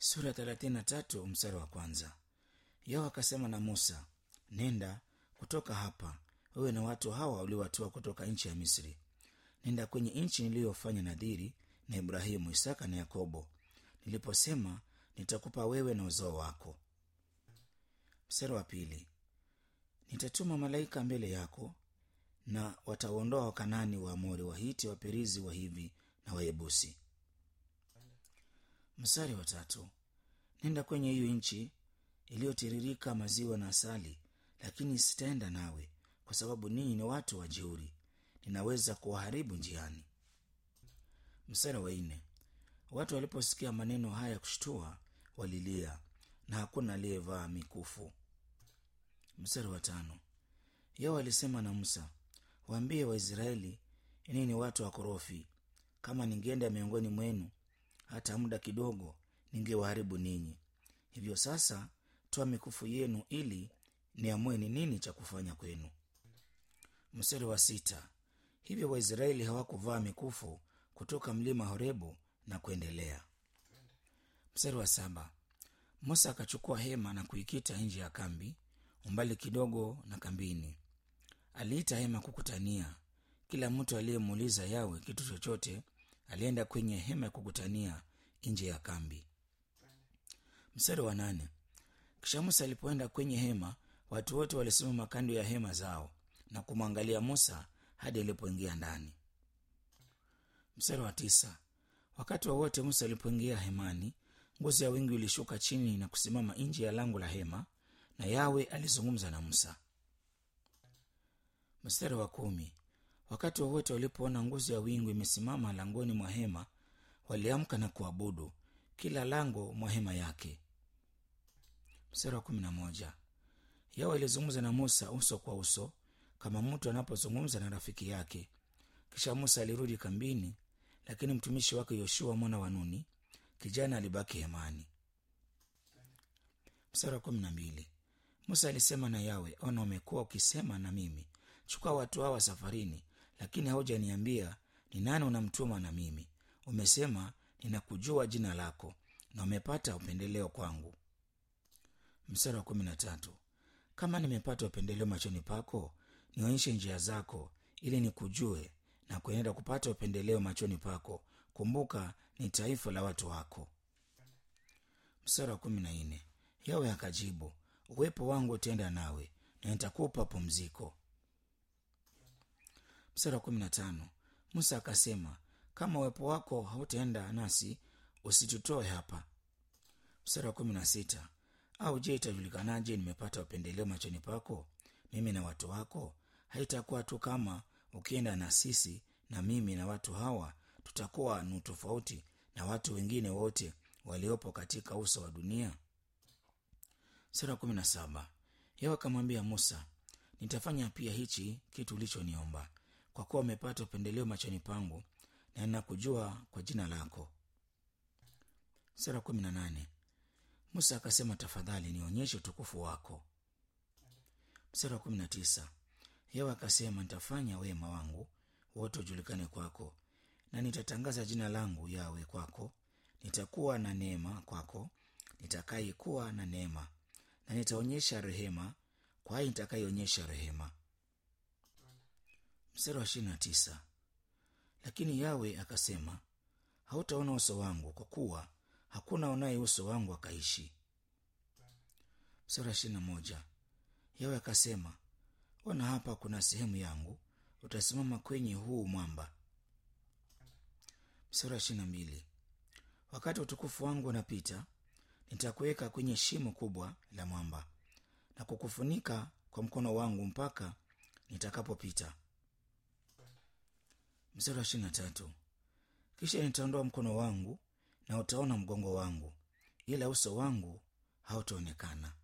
sura ya thelathini na tatu mstari wa kwanza yao akasema na musa nenda kutoka hapa wewe na watu hawa uliowatoa kutoka nchi ya misri nenda kwenye nchi niliyofanya nadhiri na ibrahimu isaka na yakobo niliposema nitakupa wewe na uzao wako mstari wa pili nitatuma malaika mbele yako na wataondoa wakanani waamori wahiti waperizi wa hivi na wayebusi mstari wa tatu nenda kwenye hiyo nchi iliyotiririka maziwa na asali lakini sitaenda nawe kwa sababu ninyi ni watu wajeuri ninaweza kuwaharibu njiani mstari wa nne watu waliposikia maneno haya kushtua walilia na hakuna aliyevaa mikufu mstari wa tano yao alisema na musa waambie waisraeli ini ni watu wakorofi kama ningeenda miongoni mwenu hata muda kidogo ningewaharibu ninyi hivyo sasa toa mikufu yenu ili niamue ni nini cha kufanya kwenu mstari wa sita hivyo waisraeli hawakuvaa mikufu kutoka mlima horebu na kuendelea mstari wa saba musa akachukua hema na kuikita nje ya kambi umbali kidogo na kambini aliita hema kukutania kila mtu aliyemuuliza yawe kitu chochote alienda kwenye hema ya kukutania nje ya kambi mstari wa nane kisha musa alipoenda kwenye hema watu wote walisimama kando ya hema zao na kumwangalia musa hadi alipoingia ndani mstari wa tisa wakati wowote musa alipoingia hemani ngozi ya wingi ilishuka chini na kusimama nje ya lango la hema na yawe alizungumza na musa mstari wa kumi wakati wowote walipoona nguzo ya wingu imesimama langoni mwa hema waliamka na kuabudu kila lango mwa hema yake mstari wa kumi na moja yawe alizungumza na musa uso kwa uso kama mtu anapozungumza na rafiki yake kisha musa alirudi kambini lakini mtumishi wake yoshua mwana wa nuni kijana alibaki hemani mstari wa kumi na mbili musa alisema na yawe ona umekuwa ukisema na mimi chukua watu hawa safarini lakini haujaniambia ni nani unamtuma na mimi umesema ninakujua jina lako na umepata upendeleo kwangu mstari wa kumi na tatu kama nimepata upendeleo machoni pako nionyeshe njia zako ili nikujue na kuenenda kupata upendeleo machoni pako kumbuka ni taifa la watu wako mstari wa kumi na nne yawe akajibu uwepo wangu utaenda nawe na nitakupa pumziko mstari wa kumi na tano musa akasema kama uwepo wako hautaenda nasi usitutoe hapa mstari wa kumi na sita au je itajulikanaje nimepata upendeleo machoni pako mimi na watu wako haitakuwa tu kama ukienda na sisi na mimi na watu hawa tutakuwa nu tofauti na watu wengine wote waliopo katika uso wa dunia sura kumi na saba yao akamwambia musa nitafanya pia hichi kitu ulichoniomba kwa kuwa umepata upendeleo machoni pangu na ninakujua kwa jina lako sura kumi na nane musa akasema tafadhali nionyeshe utukufu wako mstari wa kumi na tisa yao akasema nitafanya wema wangu wote ujulikane kwako na nitatangaza jina langu yawe kwako nitakuwa na neema kwako nitakayekuwa na neema na nitaonyesha rehema kwa hii nitakayeonyesha rehema mstari wa ishirini na tisa lakini yawe akasema hautaona uso wangu kwa kuwa hakuna unaye uso wangu akaishi mstari wa ishirini na moja yawe akasema ona hapa kuna sehemu yangu utasimama kwenye huu mwamba mstari wa ishirini na mbili wakati utukufu wangu unapita nitakuweka kwenye shimo kubwa la mwamba na kukufunika kwa mkono wangu mpaka nitakapopita mstari wa ishirini na tatu kisha nitaondoa mkono wangu na utaona mgongo wangu ila uso wangu hautaonekana